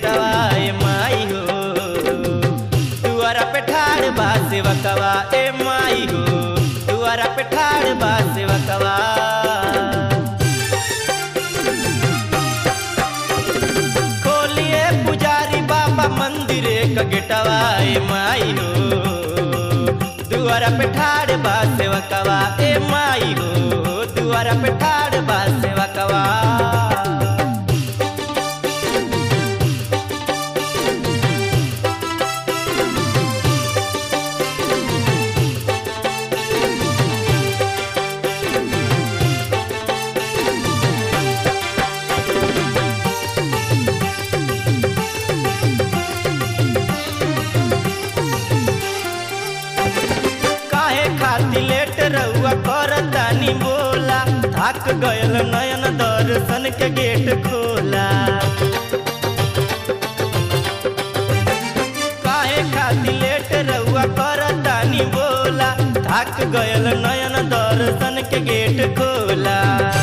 गेटवा ए माई हो दुआरा पे ठाड़ बा सेवकवा ए माई हो दुआरा पे ठाड़ बा सेवकवा खोलिए पुजारी बाबा मंदिर क गेटवा ए माई हो दुआरा पे ठाड़ बा सेवकवा ए माई हो दुआरा पे ठाड़ बा सेवकवा काहे खाती लेट रहुआ करतानी बोला थक गयल नयन दर्शन के गेट खोला काहे खाती लेट रहुआ करतानी बोला थक गयल नयन दर्शन के गेट खोला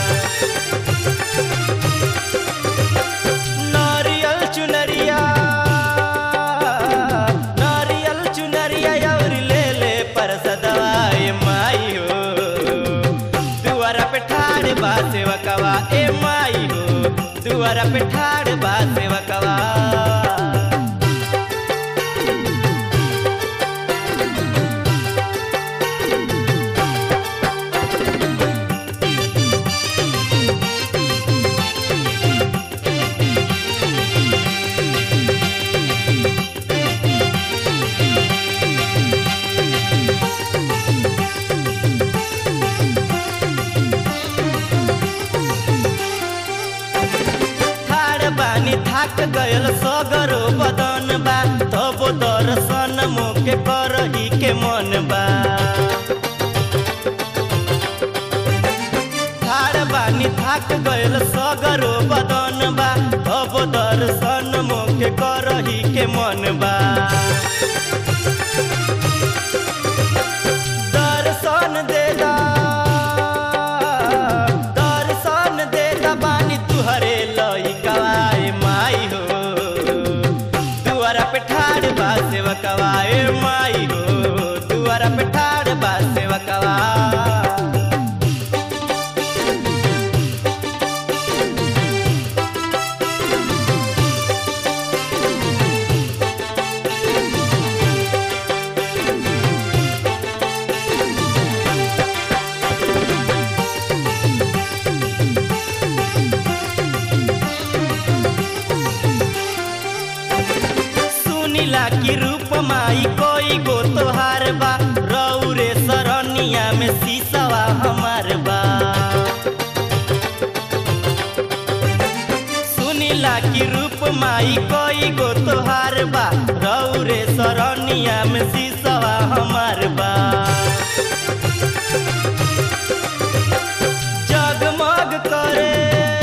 नारियल चुनरिया नारियल चुनरिया और ले ले पर सदवाए माई हो दुआरा पे ठाड़ बा सेवकवा ए माई हो दुआरा पे ठाड़ बा सेवकवा ठाड़ बानी थाक गयल सगरो बदन बा तबो दर्शन मोके करही के मन बा ठाड़ बानी थाक गयल सगरो बदन बा तबो दर्शन मोके करही के मन बा दर्शन देला दर्शन देला बानी तुहरे लइकवा ए माई हो दुआरा पे ठाड़ बा सेवकवा ए माई हो दुआरा पे ठाड़ बा सेवकवा सुनीला की रूप माई कोई गो तोहार बा रौरे सरनिया में शीशवा हमार बा सुनीला की रूप माई कोई गो तोहार बा रौरे सरनिया में शीशवा हमार बा जगमग करे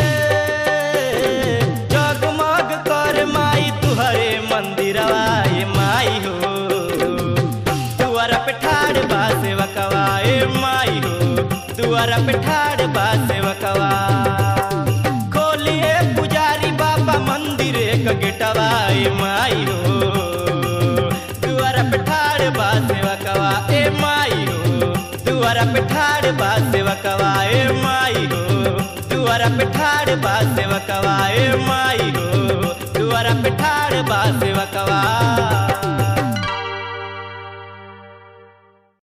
जगमग करे माई तुहरे मंदिरवा ए माई हो दुआरा पे ठाड़ बा सेवकवा ए माई हो दुआरा पे ठाड़ बा सेवकवा खोलिए पुजारी बाबा मंदिर क गेटवा ए माई हो दुआरा पे ठाड़ बा सेवकवा ए माई हो दुआरा पे ठाड़ बा सेवकवा ए माई हो दुआरा पे ठाड़ बा सेवकवा ए माई हो दुआरा पे ठाड़ बा सेवकवा